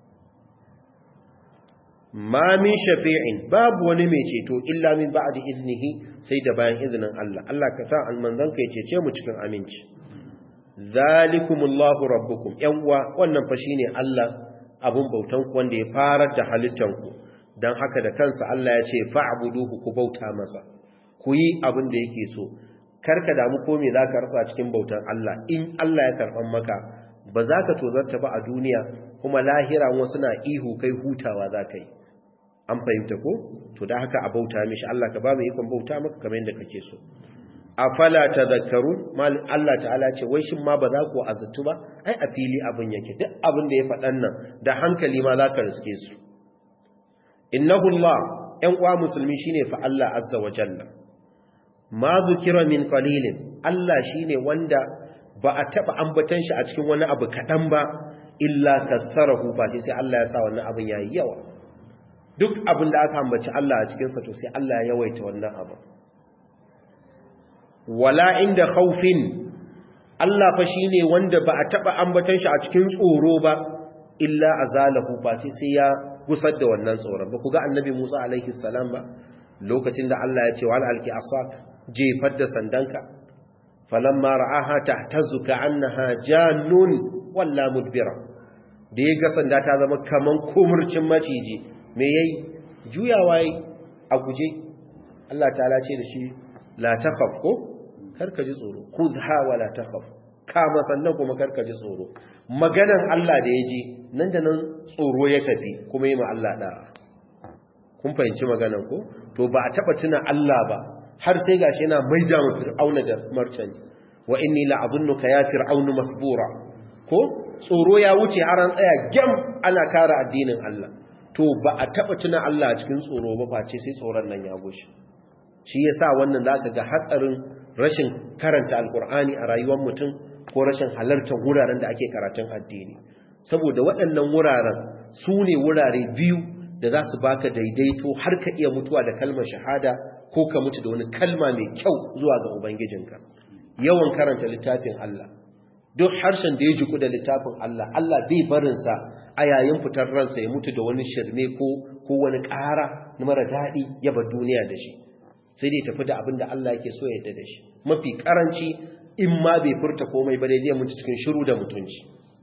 ma min shafi'in babu wani mai ceto illa min ba'di iznihi sai da bayan izinin Allah Allah ka sa almanzan ka ya cece mu cikin aminci zalikumullahu rabbukum yan uwa wannan fa shine Allah abun bautan ku wanda ya farar da halittan ku dan haka da kansa Allah ya ce fa'buduhu ku bauta masa ku yi abin da yake so karka damu ko me zaka rasa cikin bautan Allah in Allah ya karban maka ba za ka tozarta ba a duniya kuma lahira wasu na ihu kai hutawa za ka yi an fahimta ko to da haka a bauta mishi Allah ka ba mu ikon bauta maka kamar yadda kake so afala tadhakkarun mal Allah ta'ala ce wai shin ma ba za ku azatu ba ai a fili abin yake duk abin da ya faɗan nan da hankali ma za ka riske su innahu Allah ɗan uwa musulmi shine fa Allah azza wa jalla ma zukira min qalilin Allah shine wanda ba a taba ambatan shi a cikin wani abu kadan ba illa kasarahu ba sai Allah ya sa wannan abin yayi yawa duk abin da aka ambaci Allah a cikin sa to sai Allah ya yawaita wannan abu wala inda khawfin Allah fa shine wanda ba a taba ambatan shi a cikin tsoro ba illa azalahu ba sai ya gusar da wannan tsoron ba ku ga annabi Musa alaihi salam ba lokacin da Allah ya ce wal alki asak jefar da sandanka falamma ra'aha tahtazu ka'annaha jannun walla mudbira da ya ga sanda ta zama kaman kumurcin maciji me yayi juyawa yi a guje Allah ta'ala ce da shi la takhaf ko karka ji tsoro khudha wala takhaf kama sannan kuma karka ji tsoro maganan Allah da ya ji nan da nan tsoro ya tafi kuma yi ma Allah da'a kun fahimci maganan ko to ba a taba tuna Allah ba har sai gashi yana maida mu fir'auna da martani wa inni la'adunnuka ya fir'aunu masbura ko tsoro ya wuce har an tsaya gam ana kare addinin Allah to ba a taba tuna Allah cikin tsoro ba face sai tsoron nan ya gushe shi yasa wannan zaka ga hatsarin rashin karanta alkur'ani a rayuwar mutum ko rashin halartar wuraren da ake karatun addini saboda waɗannan wuraren su ne wurare biyu da za su baka daidaito har ka iya mutuwa da kalmar shahada ko ka mutu da wani kalma mai kyau zuwa ga ubangijinka yawan karanta littafin Allah duk harshen da ya jiku da littafin Allah Allah bai barinsa a yayin fitar ransa ya mutu da wani shirme ko ko wani ƙara na mara daɗi ya bar duniya da shi sai dai tafi da abin da Allah yake so ya yarda da shi mafi karanci in ma bai furta komai ba dai zai mutu cikin shiru da mutunci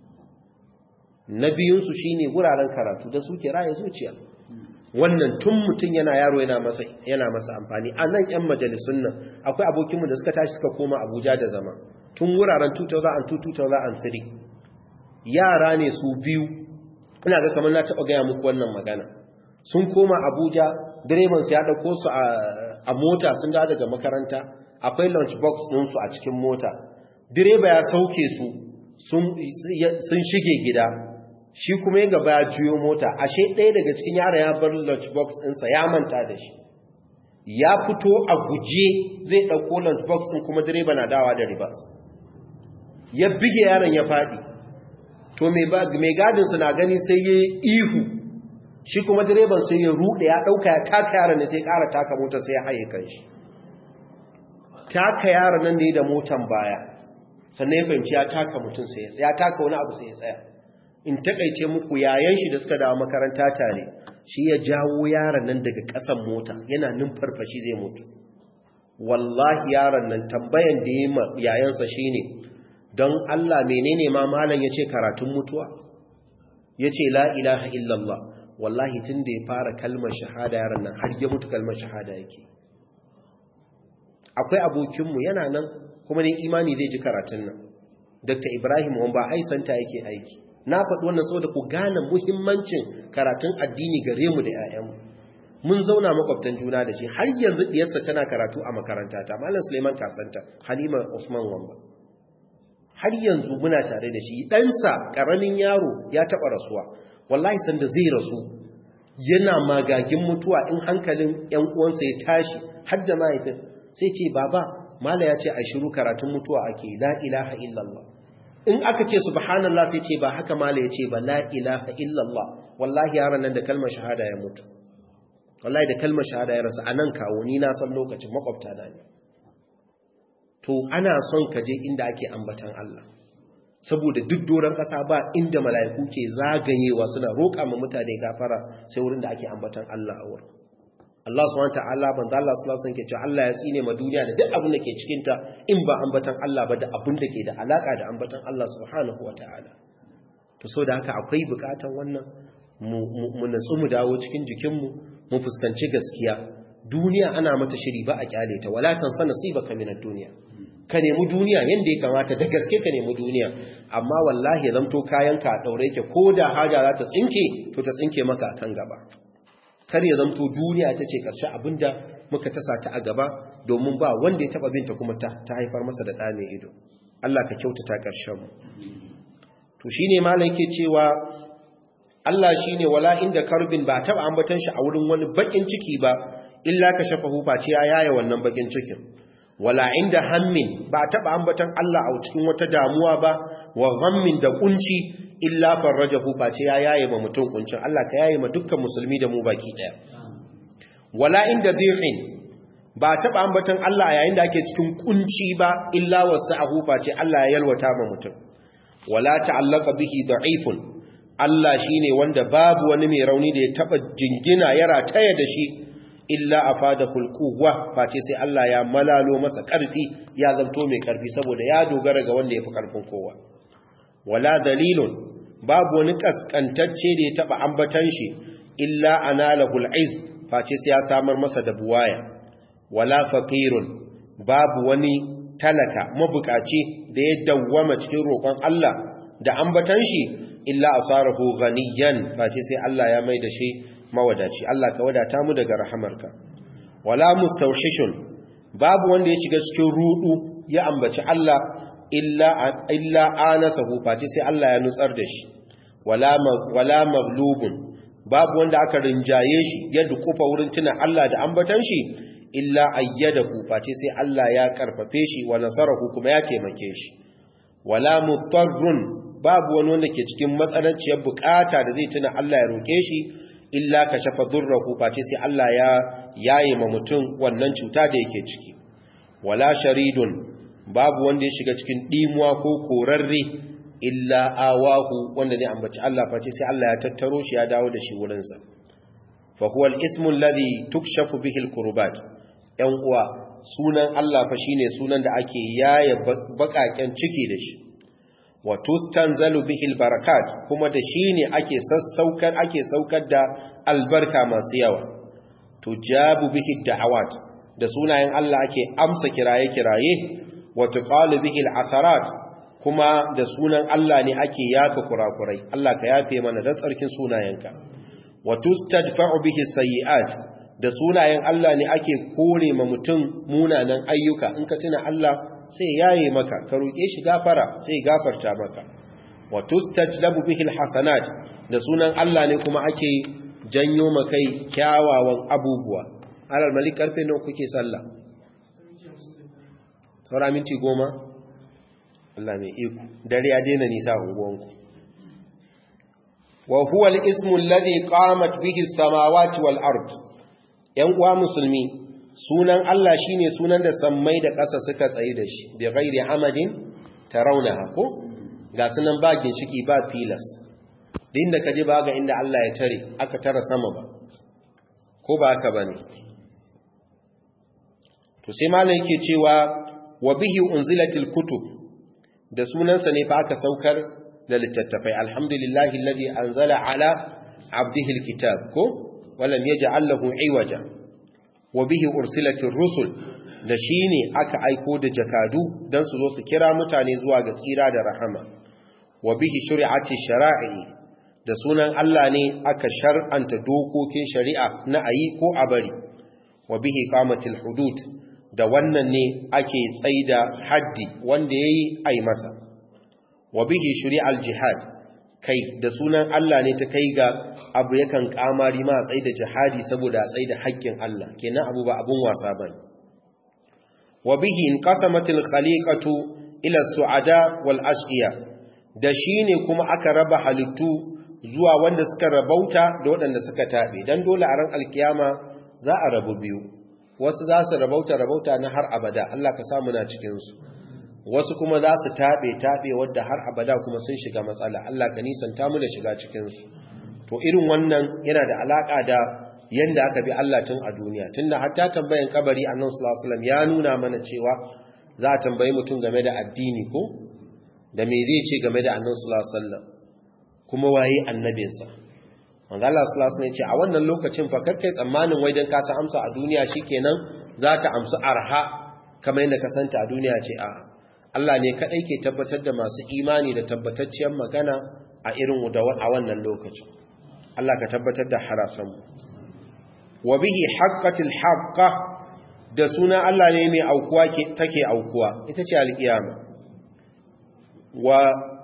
na biyunsu shi ne wuraren karatu da suke raya zuciya wannan tun mutum yana yaro yana masa yana masa amfani a nan 'yan majalisun nan akwai abokinmu da suka tashi suka koma abuja da zama tun wuraren 2002-2003 yara ne su biyu ina ga kamar na taɓa gaya muku wannan magana sun koma abuja direban su ya ɗauko su a mota sun da daga makaranta akwai lunch box ɗinsu a cikin mota direba ya sauke su sun shige gida shi kuma yin gaba ya juyo mota ashe ɗaya daga cikin yara ya bar lunch box ɗinsa ya manta da shi ya fito a guje zai ɗauko lunch box ɗin kuma direba na dawa da ribas ya bige yaron ya faɗi to mai gadinsu na gani sai ya ihu shi kuma direban sai ya ruɗe ya ɗauka ya taka yaron ne sai ƙara taka mota sai ya haye kan shi taka yaron nan ne da motan baya sannan ya fahimci ya taka mutum sai ya taka wani abu sai ya tsaya in takaice muku yayan shi da suka dawo makaranta tare shi ya jawo yaron nan daga ƙasan mota yana numfarfashi zai mutu wallahi yaron nan tambayan da ya yayansa shine don Allah menene ma malam yace karatun mutuwa yace la ilaha illallah wallahi tun da ya fara kalmar shahada yaron nan har ya mutu kalmar shahada yake akwai abokinmu yana nan kuma ne imani zai ji karatun nan dr ibrahim wamba aisanta yake aiki na faɗi wannan saboda ku gane muhimmancin karatun addini gare mu da 'ya'yanmu mun zauna makwabtan juna da shi har yanzu diyarsa tana karatu a makaranta ta malam suleiman kasanta halima usman wamba har yanzu muna tare da shi ɗansa ƙaramin yaro ya taɓa rasuwa wallahi sanda zai rasu yana magagin mutuwa in hankalin 'yan uwansa ya tashi har da mahaifin sai ce baba mala ya ce a shiru karatun mutuwa ake la ilaha illallah in aka ce subhanallah sai ce ba haka mala ya ce ba la ilaha illallah wallahi yaran nan da kalmar shahada ya mutu wallahi da kalmar shahada ya rasa anan kawo ni na san lokacin makwabta na ne to ana son ka je inda ake ambatan Allah saboda duk doron ƙasa ba inda mala'iku ke zagayewa suna roƙa ma mutane gafara sai wurin da ake ambatan Allah a wurin Allah subhanahu ta'ala banza Allah sallallahu alaihi wasallam ke cewa Allah ya tsine ma duniya da duk abin da ke cikin ta in ba ambatan Allah ba da abin da ke da alaka da ambatan Allah subhanahu wataala to so da haka akwai bukatan wannan mu natsu mu dawo cikin jikin mu mu fuskanci gaskiya duniya ana mata shiri ba a kyale ta wala tansa nasibaka minad duniya ka nemi duniya yanda ya kamata da gaske ka nemi duniya amma wallahi ya zamto kayanka a daure yake ko da haja za ta tsinke to ta tsinke maka kan gaba kar ya zamto duniya ta ce ƙarshe abinda muka tasa ta a gaba domin ba wanda ya taɓa binta kuma ta haifar masa da ɗa mai ido Allah ka kyautata ƙarshen mu to shine malam yake cewa Allah shine wala inda karbin ba taɓa ambatan shi a wurin wani bakin ciki ba illa ka shafa hufa ce ya yaya wannan bakin cikin wala inda hammin ba taba ambatan Allah a cikin wata damuwa ba wa ghammin da kunci illa farrajahu face ya yaye ma mutum kuncin Allah ka yaye ma dukkan musulmi da mu baki daya wala inda dhi'in ba taba ambatan Allah yayin da ake cikin kunci ba illa wasa'ahu face Allah ya yalwata ma mutum wala ta'allaqa bihi da'ifun Allah shine wanda babu wani mai rauni da ya taba jingina ya rataya da shi illa afadahul quwwa face sai Allah ya malalo masa karfi ya zanto mai karfi saboda ya dogara ga wanda yafi karfin kowa wala dalilun babu wani kaskantacce da ya taba ambatan shi illa analahul iz face sai ya samar masa da buwaya wala faqirun babu wani talaka mabukaci da ya dawwama cikin roƙon Allah da ambatan shi illa asarahu ghaniyan face sai Allah ya mai da shi mawadaci Allah ka wadata mu daga rahamarka wala mustawhishun babu wanda ya shiga cikin rudu ya ambaci Allah illa illa anasahu face sai Allah ya nutsar da shi wala wala maghlubun babu wanda aka rinjaye shi ya dukufa wurin tuna Allah da ambatan shi illa ayyadahu face sai Allah ya karfafe shi wa nasarahu kuma ya taimake shi wala mutarrun babu wani wanda ke cikin matsananciyar bukata da zai tuna Allah ya roke shi illa kashafa durrahu face sai Allah ya yaye ma mutum wannan cuta da yake ciki wala sharidun babu wanda ya shiga cikin dimuwa ko korarre illa awahu wanda ne ambaci Allah face sai Allah ya tattaro shi ya dawo da shi wurinsa fa huwa al-ismu alladhi tukshafu bihi al-kurbat ‘yan uwa sunan Allah fa shine sunan da ake yaye bakaken ciki da shi wa tustanzalu bihil barakat kuma da shine ake sassaukar ake saukar da albarka masu yawa tujabu bihi da'awat da sunayen Allah ake amsa kiraye kiraye wa tuqalu bihil asarat kuma da sunan Allah ne ake yafa kurakurai Allah ka yafe mana da tsarkin sunayenka wa tustadfa'u bihi sayyi'at da sunayen Allah ne ake kore ma mutum munanan ayyuka in ka tuna Allah sai yaye maka ka roƙe shi gafara sai gafarta maka wa tustajlabu bihi alhasanat da sunan Allah ne kuma ake janyo makai kyawawan abubuwa alal malik karfe nawa kuke sallah saura minti goma Allah mai iko dare ya daina nisa unguwanku wa huwa al-ismu alladhi qamat bihi as-samawati wal ard ‘yan uwa musulmi sunan Allah shi ne sunan da sammai da ƙasa suka tsaye da shi da gairi amadin ta rauna hako ga sunan ba ginshiki ba filas din da kaji ba ga inda Allah ya tare aka tara sama ba ko ba haka ba ne to sai malam yake cewa wa bihi unzilatil kutub da sunansa ne fa aka saukar da littattafai alhamdulillahi alladhi anzala ala abdihi alkitab ko walam yaj'al lahu iwaja wa bihi ursilatir rusul da shine aka aiko da jakadu dan su zo su kira mutane zuwa ga tsira da rahama wa bihi shari'ati shara'i da sunan Allah ne aka shar'anta dokokin shari'a na ayi ko a bari wa bihi qamatil hudud da wannan ne ake tsaida haddi wanda yayi ai masa wa bihi shari'al jihad kai da sunan Allah ne ta kai ga abu yakan kamari ma tsaye da jihadi saboda a tsaye da haƙƙin Allah kenan abu ba abun wasa ba wa bihi in qasamatil khaliqatu ila su'ada wal ashqiya da shine kuma aka raba halittu zuwa wanda suka rabauta da waɗanda suka tabe dan dole a ran alkiyama za a rabu biyu wasu za su rabauta rabauta na har abada Allah ka samu na cikin su wasu kuma za su taɓe taɓe wadda har abada kuma sun shiga matsala Allah ka nisanta mu da shiga cikinsu to irin wannan yana da alaƙa da yanda aka bi Allah tun a duniya tunda hatta tambayan kabari annabi sallallahu alaihi wasallam ya nuna mana cewa za a tambayi mutum game da addini ko da me zai ce game da annabi sallallahu alaihi wasallam kuma waye annabinsa manzo Allah sallallahu alaihi wasallam ya ce a wannan lokacin fa kai tsammanin wai dan ka san amsa a duniya shikenan zaka amsa arha kamar yadda ka santa a duniya ce a'a Allah ne kaɗai ke tabbatar da masu imani da tabbatacciyar magana a irin a wannan lokacin. Allah ka tabbatar da harasanmu. Wa bihi haqqatil haqqa da suna Allah ne mai aukuwa take aukuwa ita ce alƙiyama. Wa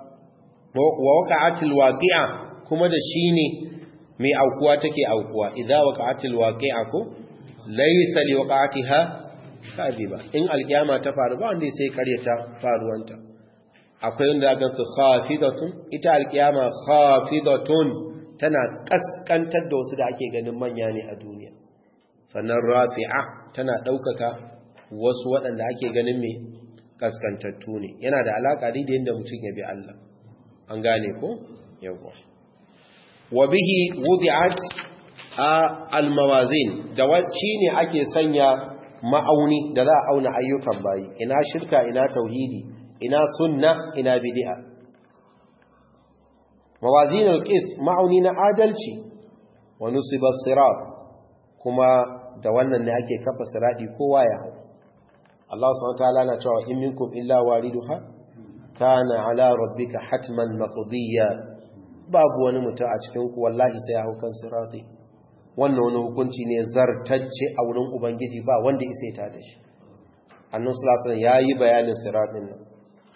wa waqa'atil waqi'a kuma da shine mai aukuwa take aukuwa idza waqa'atil waqi'a ko laysa liwaqa'atiha kadiba in alkiyama ta faru ba wanda sai karyata faruwanta akwai wanda ga su khafidatun ita alkiyama khafidatun tana kaskantar da wasu da ake ganin manya ne a duniya sannan rafi'a tana daukaka wasu waɗanda ake ganin mai kaskantattu ne yana da alaka da yadda mutum ya bi Allah an gane ko yawa wa bihi wudi'at al-mawazin da wacce ne ake sanya ma'auni da za a auna ayyukan bayi ina shirka ina tauhidi ina sunna ina bid'a mawazin al-qist ma'auni na adalci wa nusiba sirat kuma da wannan ne ake kafa siradi kowa ya hau Allah subhanahu wa ta'ala na cewa in minkum illa wariduha kana ala rabbika hatman maqdiya babu wani mutum a cikin ku wallahi sai ya hau kan sirati wannan wani hukunci ne zartacce a wurin ubangiji ba wanda isa ta da shi annan sulasun ya yi bayanin siratin nan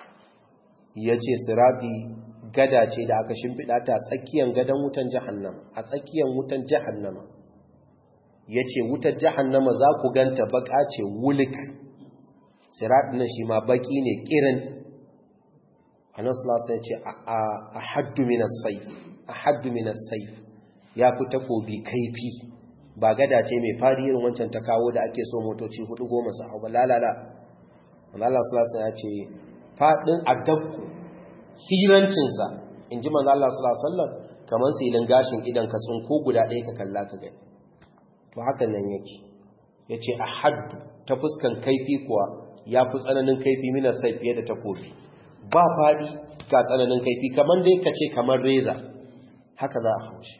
ya ce sirati gada ce da aka shimfiɗa ta tsakiyar gadon wutan jahannama a tsakiyar wutan jahannama ya ce wutar jahannama za ku ganta baka ce wulik siratin nan shi ma baki ne kirin annan sulasun ya ce a haddu minas saif a haddu minas saif ya fi takobi kaifi ba gada ce mai fari irin wancan ta kawo da ake so motoci hudu goma su hau ba lalala Allah sulasa ya ce faɗin adabku sirancinsa in ji manzo Allah sallallahu kamar silin gashin idan ka ko guda ɗaya ka kalla ka gani to hakan nan yake yace a haddu ta fuskan kaifi kuwa ya fi tsananin kaifi mina sai fiye da takobi ba faɗi ga tsananin kaifi kamar dai ka ce kamar reza haka za a haushi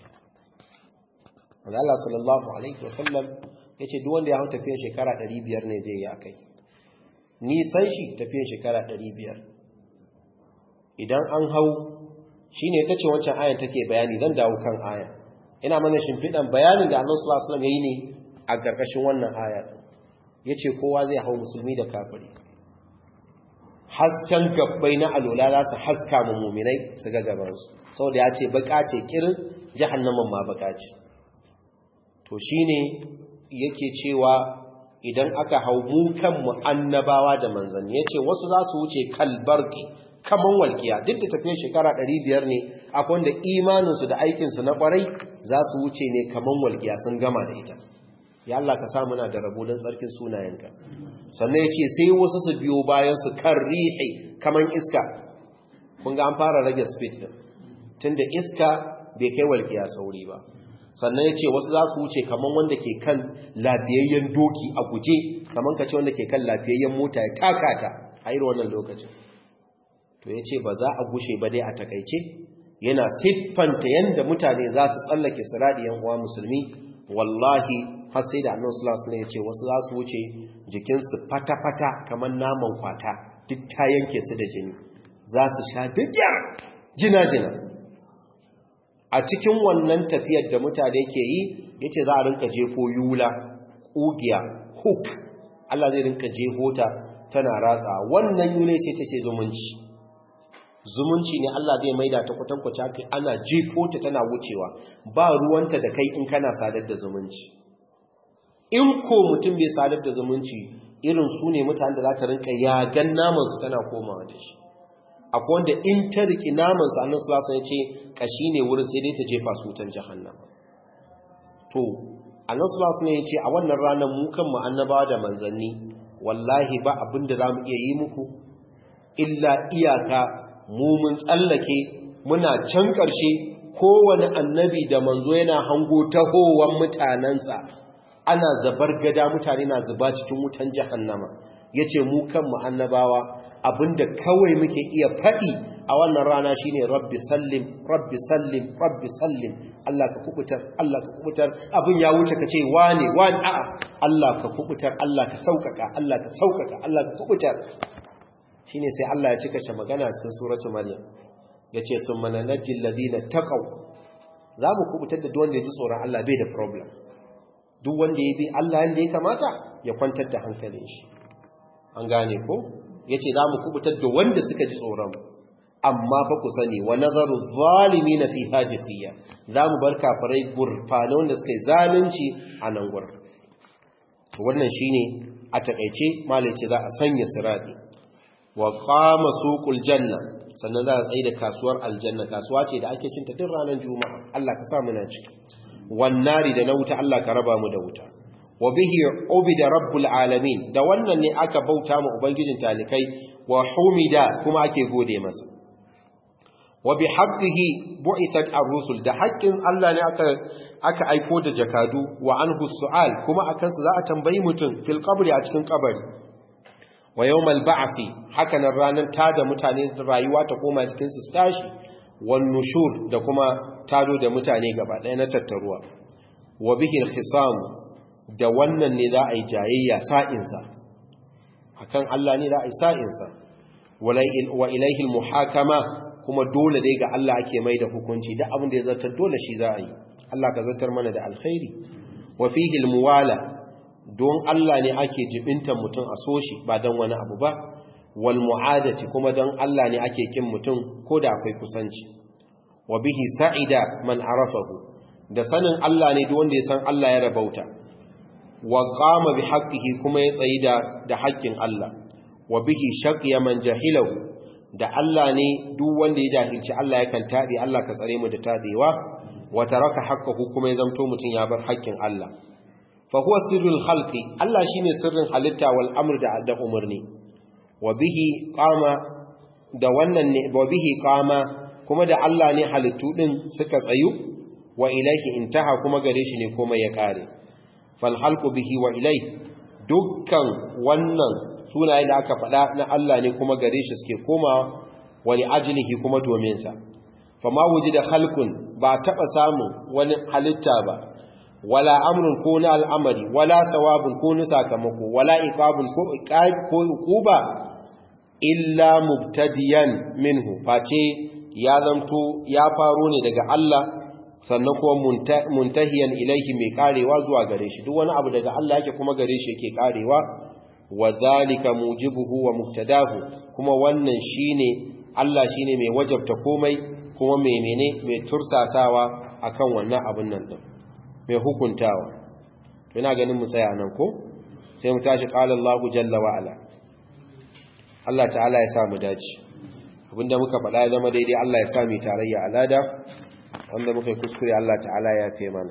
Allah sallallahu alaihi wasallam yace duk wanda ya hau tafiyar shekara 500 ne zai yi akai nisan shi tafiyar shekara 500 idan an hau shine tace wancan ayan take bayani zan dawo kan aya ina mana shimfidan bayanin da Annabi sallallahu alaihi wasallam yayi ne a gargashin wannan aya yace kowa zai hau musulmi da kafiri hasken gabbai na alola za su haska mu muminai su ga gabansu saboda ya ce baka ce kirin jahannaman ma baka ce to shine yake cewa idan aka hau mu kanmu annabawa da manzanni yace wasu za su wuce kalbarki kaman walkiya duk da tafiyar shekara 500 ne akwai wanda imaninsu da aikinsu na kwarai za su wuce ne kaman walkiya sun gama da ita ya Allah ka sa muna da rabo don tsarkin sunayenka sannan ya ce sai wasu su biyo bayan su kan rihe kaman iska kun ga an fara rage speed din tunda iska bai kai walkiya sauri ba sannan ya ce wasu za su wuce kaman wanda ke kan lafiyayyen doki a guje kaman ka ce wanda ke kan lafiyayyen mota ya taka ta a irin wannan lokacin to ya ce ba za a gushe ba dai a takaice yana siffanta yadda mutane za su tsallake siradi yan uwa musulmi wallahi har sai da annabi sallallahu alaihi ya ce wasu za su wuce jikinsu fata-fata kamar naman kwata duk ta yanke su da jini za su sha digyar jina-jina a cikin wannan tafiyar da mutane ke yi ya ce za a rinka jefo yula ƙugiya hook Allah zai rinka jefo ta tana ratsa wannan yule ce ta ce zumunci zumunci ne Allah zai maida ta kwatankwace haka ana jefo ta tana wucewa ba ruwanta da kai in kana sadar da zumunci in ko mutum bai sadar da zumunci irin su ne mutane da za ta rinka yagan namansu tana komawa da shi akwai wanda in ta riki namansu annan sulasa ya ce kashi ne wurin sai dai ta jefa su wutan jahannama to annan sulasa ne ya ce a wannan ranar mu kan mu annabawa da manzanni wallahi ba abin da za mu iya yi muku illa iyaka mu mun tsallake muna can ƙarshe kowane annabi da manzo yana hango tahowar mutanensa ana zabar gada mutane na zuba cikin wutan jahannama yace mu kanmu annabawa abinda kawai muke iya faɗi a wannan rana shine rabbi sallim rabbi sallim rabbi sallim Allah ka kubutar Allah ka kubutar abin ya wuce kace wane wane a'a Allah ka kubutar Allah ka saukaka Allah ka saukaka Allah ka kubutar shine sai Allah ya cika shi magana cikin suratul maryam yace summa nanjil ladina taqaw za mu kubutar da duk wanda ya ji tsoron Allah bai da problem duk wanda ya bi Allah yanda ya kamata ya kwantar da hankalin shi an gane ko yace za mu kubutar da wanda suka ji tsoron amma fa ku sani wa nazaru zalimin fi hajifiyya za mu bar kafirai gurfana wanda suka yi zalunci a nan gurin to wannan shine a takeice malai ce za a sanya sirati wa qama suqul janna sannan za a tsaye da kasuwar aljanna kasuwa ce da ake cinta duk ranar juma'a Allah ka sa muna ciki wannari da na wuta Allah ka raba mu da wuta wa bihi ubida rabbul alamin da wannan ne aka bauta mu ubangijin talikai wa humida kuma ake gode masa wa bi haqqihi bu'ithat ar-rusul da haƙƙin Allah ne aka aka aiko da jakadu wa anhu su'al kuma akan su za a tambayi mutum fil qabri a cikin kabari wa yawmal ba'thi haka nan ranar tada mutane rayuwa ta koma cikin su tashi wan nushur da kuma tado da mutane gaba ɗaya na tattaruwa wa bihi al-khisam da wannan ne za a yi jayayya sa'insa akan Allah ne za a yi sa'insa wa ilaihi al-muhakama kuma dole dai ga Allah ake mai da hukunci da abin da ya zartar dole shi za a yi Allah ka zartar mana da alkhairi wa fihi al-muwala don Allah ne ake jibintan mutum a soshi ba don wani abu ba wal mu'adati kuma don Allah ne ake kin mutum ko da akwai kusanci wa bihi sa'ida man arafahu da sanin Allah ne duk wanda ya san Allah ya rabauta wa qama bi haqqihi kuma ya tsayi da da haƙƙin Allah wa bihi shaqiya man jahilahu da Allah ne duk wanda ya jahilci Allah yakan tabe Allah ka tsare mu da tabewa wa taraka haqqahu kuma ya zamto mutun ya bar haƙƙin Allah fa huwa sirrul khalqi Allah shine sirrin halitta wal amr da da umurni wa bihi qama da wannan ne wa bihi qama kuma da Allah ne halittu din suka tsayu wa ilaihi intaha kuma gare shi ne komai ya kare fal halqu bihi wa ilaihi dukkan wannan sunaye da aka faɗa na Allah ne kuma gare shi suke koma wani ajilihi kuma domin sa fama da halkun ba taɓa samun wani halitta ba wala amrun ko na al'amari wala thawabun ko na sakamako wala iqabun ko ko uquba illa mubtadiyan minhu face ya zanto ya faro ne daga Allah sannan kuma muntahiyan ilaihi mai karewa zuwa gare shi duk wani abu daga Allah yake kuma gare shi yake karewa wa zalika mujibuhu wa muktadahu kuma wannan shine Allah shine mai wajabta komai kuma mai mene mai tursasawa akan wannan abin nan din mai hukuntawa to ina ganin mu tsaya nan ko sai mu tashi qala Allah jalla wa ala Allah ta'ala ya sa mu dace abinda muka faɗa ya zama daidai Allah ya sa mu tarayya alada wanda muka kuskure Allah ta'ala ya fi mana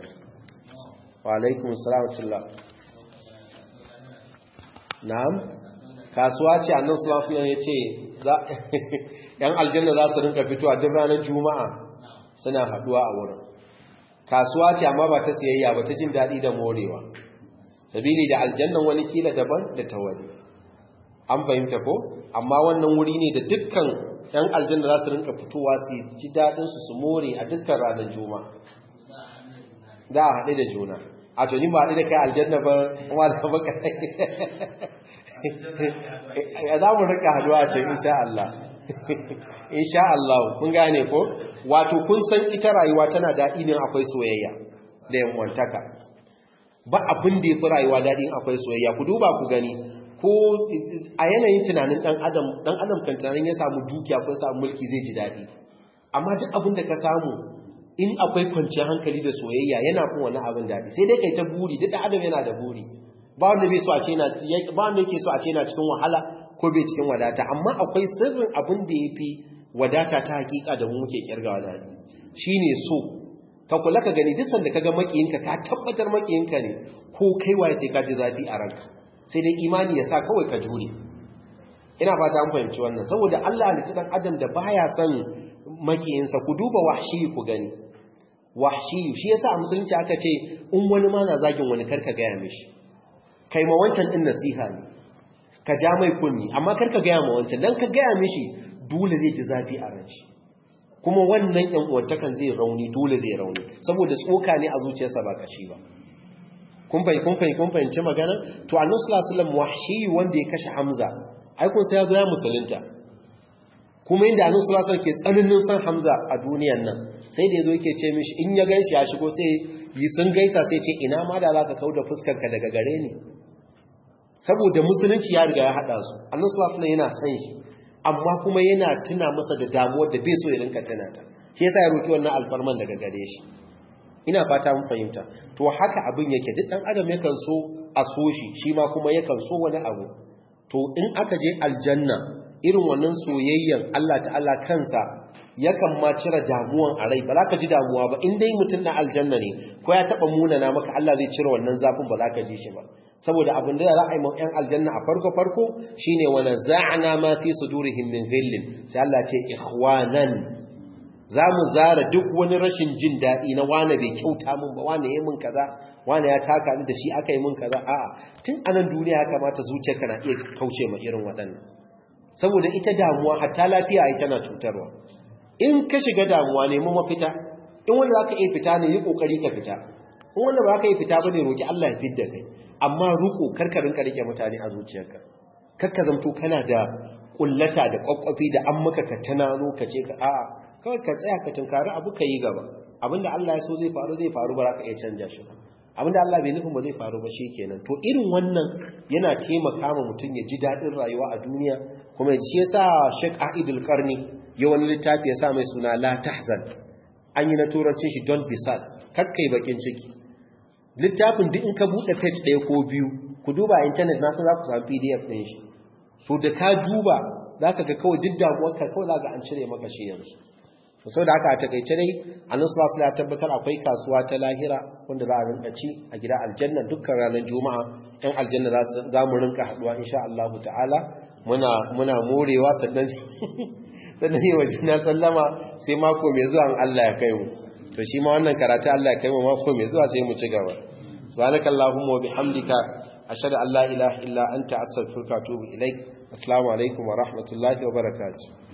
wa alaikum assalam na'am kasuwa ce annan sulasulan ya ce ‘yan aljanna za su rinka fitowa duk ranar juma'a suna haduwa a wurin kasuwa ce amma ba ta siyayya ba ta jin daɗi da morewa sabili da aljannan wani kila daban da ta wani an fahimta ko amma wannan wuri ne da dukkan ‘yan aljanna za su rinka fitowa su ji daɗinsu su more a dukkan ranar juma'a da a haɗe da juna a tuni ba haɗe da kai aljanna ba wadda baka ya za mu rika haduwa ce insha Allah insha Allah kun gane ko wato kun san ita rayuwa tana daɗi ne akwai soyayya da yanwantaka ba abin da ya fi rayuwa daɗi akwai soyayya ku duba ku gani ko a yanayin tunanin ɗan adam ɗan adam kan tunanin ya samu dukiya ko samu mulki zai ji daɗi amma duk abin da ka samu in akwai kwanciyar hankali da soyayya yana kun wani abin daɗi sai dai kai ta buri duk adam yana da buri ba wanda bai so a ce yana ba wanda yake so a ce yana cikin wahala ko bai cikin wadata amma akwai sirrin abin da yafi wadata ta hakika da mu muke kirgawa da shine so ka kula ka gani duk sanda kaga makiyinka ka tabbatar makiyinka ne ko kai waye sai ka ji zafi a ranka sai dai imani ya sa kawai ka jure ina fata an fahimci wannan saboda Allah ne dan adam da baya son makiyinsa ku duba wahshi ku gani wahshi shi yasa a musulunci aka ce in wani ma na zagin wani karka gaya mishi kai ma wancan din nasiha ne ka ja mai kunni amma karka gaya ma wancan dan ka gaya mishi dole zai ji zafi a ran shi kuma wannan yan uwantakan zai rauni dole zai rauni saboda tsoka ne a zuciyarsa ba kashi ba kun fahimci kun fahimci kun fahimci magana to annabi sallallahu alaihi wasallam wahshi wanda ya kashe hamza ai kun sai ya zo ya musulunta kuma inda annabi sallallahu alaihi wasallam ke tsananin san hamza a duniyan nan sai da yazo yake ce mishi in ya ganshi ya shigo sai yi sun gaisa sai ce ina ma da zaka kauda fuskar ka daga gare ni saboda musulunci ya riga ya hada su annabi sallallahu alaihi yana san shi amma kuma yana tuna masa da damuwar da bai so ya rinka tuna ta shi yasa ya roki wannan alfarman daga gare shi ina fata mun fahimta to haka abin yake duk dan adam yakan so a so shi shi ma kuma yakan so wani abu to in aka je aljanna irin wannan soyayyen Allah ta'ala kansa yakan ma cire damuwan a rai ba za ka ji damuwa ba in dai mutum na aljanna ne ko ya taɓa munana maka Allah zai cire wannan zafin ba za ka ji shi ba saboda abin da za a yi ma ‘yan aljanna a farko-farko shi ne wani za'ana ma fi su durihim min zillin sai Allah ce ikhwanan za mu zara duk wani rashin jin daɗi na wane bai kyauta min ba wane ya min kaza wane ya taka ni da shi aka yi min kaza a'a tun anan duniya ya kamata zuciyarka na iya kauce ma irin waɗannan saboda ita damuwa hatta lafiya ai tana cutarwa in ka shiga damuwa nemi mafita in wanda za ka iya fita ne yi ƙoƙari ka fita in wanda ba ka iya fita ba ne roƙi Allah ya fidda kai amma ruko karkarin ka rike mutane a zuciyarka kakka zamto kana da kullata da kwakwafi da an maka ka tunano ka ce ka a'a kawai ka tsaya ka tunkari abu ka yi gaba abinda Allah ya so zai faru zai faru ba za ka iya canja shi abinda Allah bai nufin ba zai faru ba kenan to irin wannan yana taimaka ma mutum ya ji daɗin rayuwa a duniya kuma shi yasa Sheikh Aidul Qarni ya wani littafi ya sa mai suna La Tahzan an yi na turancin shi don't be sad kakkai bakin ciki littafin duk in ka buɗe page ɗaya ko biyu ku duba intanet nasu za ku samu pdf ɗin shi so da ka duba za ka ga kawai duk damuwarka kawai za ka an cire maka shi yanzu sau da haka a takaice dai annan su ya tabbatar akwai kasuwa ta lahira wanda za a rinka ci a gida aljanna dukkan ranar juma'a yan aljanna za mu rinka haɗuwa insha Allah ta'ala muna morewa sannan sannan yi wa juna sallama sai mako mai zuwa Allah ya kai mu to shi ma wannan karatu Allah ya kai mu mako mai zuwa sai mu ci gaba subhanaka allahumma wa bihamdika ashhadu an la ilaha illa anta astaghfiruka wa atubu ilaik assalamu alaikum wa rahmatullahi wa barakatuh